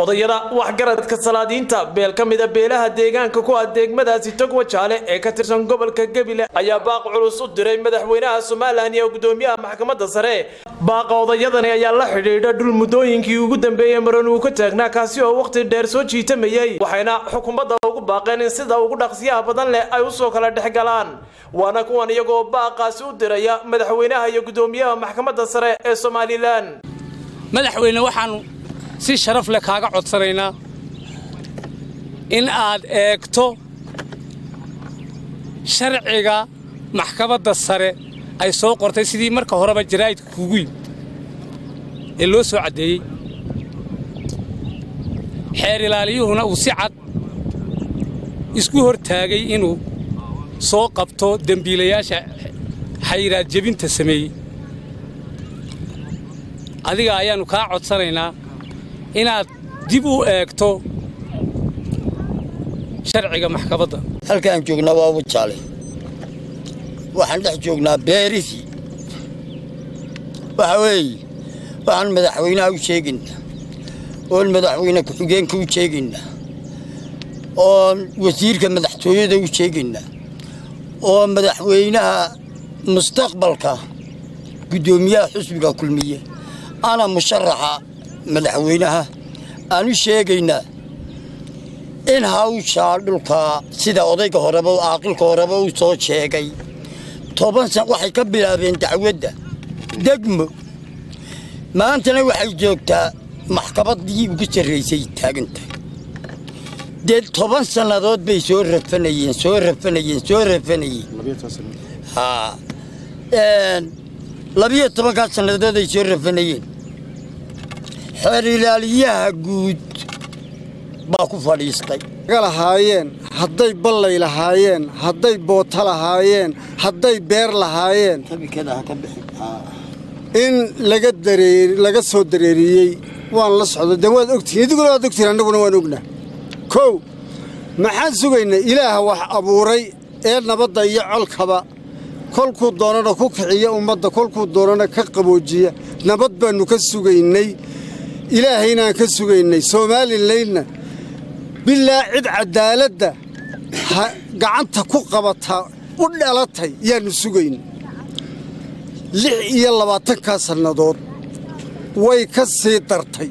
odayada waxgaradka salaadiinta beel ka mida beelaha deegaanka ku ah degmadaasi togwa jaale ee ka tirsan gobolka gebile ayaa baaq culus u diray madaxweynaha somalilan iyo gudoomiyaha maxkamadda sare baaqa odayadani ayaa la xidhiidha dhul muddooyinkii ugu dambeeyey maran uu ka taagnaa kaasi oo wakhti dheer soo jiitamayey waxayna xukuumadda ugu baaqeen in sida ugu dhaqsiyaha badan leh ay usoo kala dhex galaan waana kuwan iyagoo baaqaasi u diraya madaxweynaha iyo gudoomiyaha maxkamadda sare ee somalilan madaxweyne waxaanu si sharaf leh kaaga codsanaynaa in aad eegto sharciga maxkamadda sare ay soo qortay sidii marka horeba jaraa'idka kugu yimid ee loo soo caddeeyey xeer ilaaliyuhuna uu si cad isku hor taagay inuu soo qabto dembiilayaasha xayiraad jebinta sameeyey adiga ayaannu kaa codsanaynaa inaad dib u eegto sharciga maxkamadda halkaan joognaa waa wajaale waxaan dhex joognaa beeridii waxa weeye waxaan madaxweynaha u sheegaynaa oon madaxweyne ku-xigeenka u sheegaynaa oon wasiirka madaxtooyada u sheegaynaa oo madaxweynaha mustaqbalka guddoomiyaha xusbiga kulmiye ana musharaxa madaxweynaha aan u sheegaynaa in hawshaa dhulkaa sida odayga horeba caaqilka horeba uu soo sheegay toban san waxay ka bilaabeen dacwadda degmo maantana waxay joogtaa maxkamaddii ugu sarraysay taagantahay dee toban sannadood bay soo rafanayeen soo rafanayeen soo rafanayeen labiyo tobankaa sannadood ay soo rafanayeen xeer ilaaliyaha guud baa ku fadhiistay lahaayeen hadday ballay lahaayeen hadday boota lahaayeen hadday beer lahaayeen in laga laga soo dareeriyey waan la socdo dee waad ogtihiin idiguna waad ogtihiin annaguna waan ognaa kow maxaan sugaynaa ilaaha wax abuuray ee nabadda iyo colkaba kolkuu doonana ku kiciya ummadda kolkuu doonana ka qaboojiya nabad baannu ka sugaynay ilaahaynaan ka sugaynay soomalilaynna bilaa cid caddaaladda gacanta ku qabataa u dhalatay yaannu sugayn lix iyo labaatankaa sannadood way ka sii dartay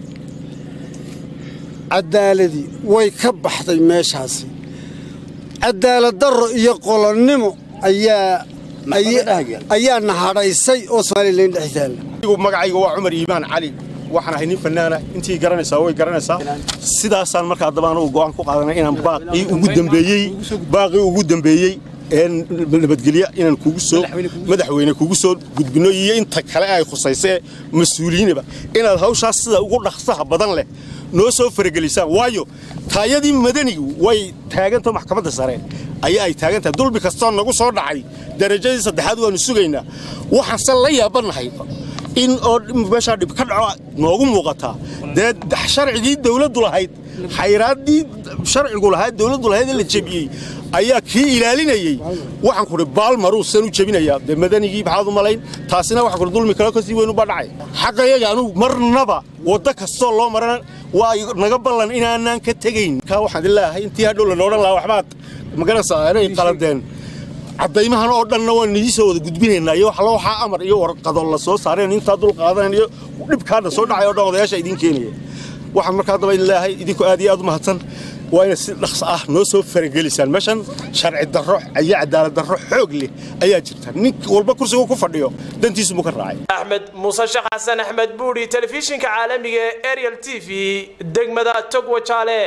caddaaladii way ka baxday meeshaasi caddaaladdarro iyo qolonnimo ayaa ayaa nahadhaysay oo somalilan dhex taalla magacayga waa cumar iimaan cali waxaan ahay nin fanaana intii garanaysaa way garanaysaa sidaasaan markaa haddaba anugu go'aan ku qaadanay inaan baaqii ugu dambeeyey baaqii ugu dambeeyey ee nabadgelya inaan kugu soo madaxweyne kugu soo gudbino iyo inta kale ay khusaysee mas-uuliyiinaba inaad hawshaas sida ugu dhaqsaha badan leh noo soo faragelisaan waayo taayadii madanigu way taagantaho maxkamadda sare ayaa ay taagantahay dulmi kastoo nagu soo dhacay darajadii saddexaad waannu sugaynaa waxaanse la yaabannahay in oo meeshaa dhib ka dhaco noogu muuqataa dee sharcigii dawladdu lahayd xayraaddii sharcigu lahayd dawladdu lahayd ee la jebiyey ayaa kii ilaalinayey waxaan kuhi baalmaruu san u jebinayaa dee madanigii maxaad u malayn taasina waxaan kuhi dulmi kale kasii weynu baa dhacay xaqayaga anugu marnaba waddo kastoo loo marana waa naga ballan inaanaan ka tegayn kaa waxaan ilaahay intii hadhow lana odhan lahaa waxbaad magaranaysaa inay qaladeen caddaymahan oo dhanna waan idii soo wada gudbinaynaa iyo waxla waxaa amar iyo warqado la soo saareen intaa dul qaadanayn iyo dhibkaana soo dhacay o dhan odayaasha idiin keenaya waxaan markaa daba ilaahay idinku aad iyo aad u mahadsan waa inaad si dhaqso ah noo soo faragelisaan meeshan sharci darro iyo cadaalad darro xoog leh ayaa jirta nin walba kursigu ku fadhiyo dantiisu muu ka raacay axmed muuse sheekh xasan axmed buuri telefishinka caalamiga ee ariel t v degmada togwa jaale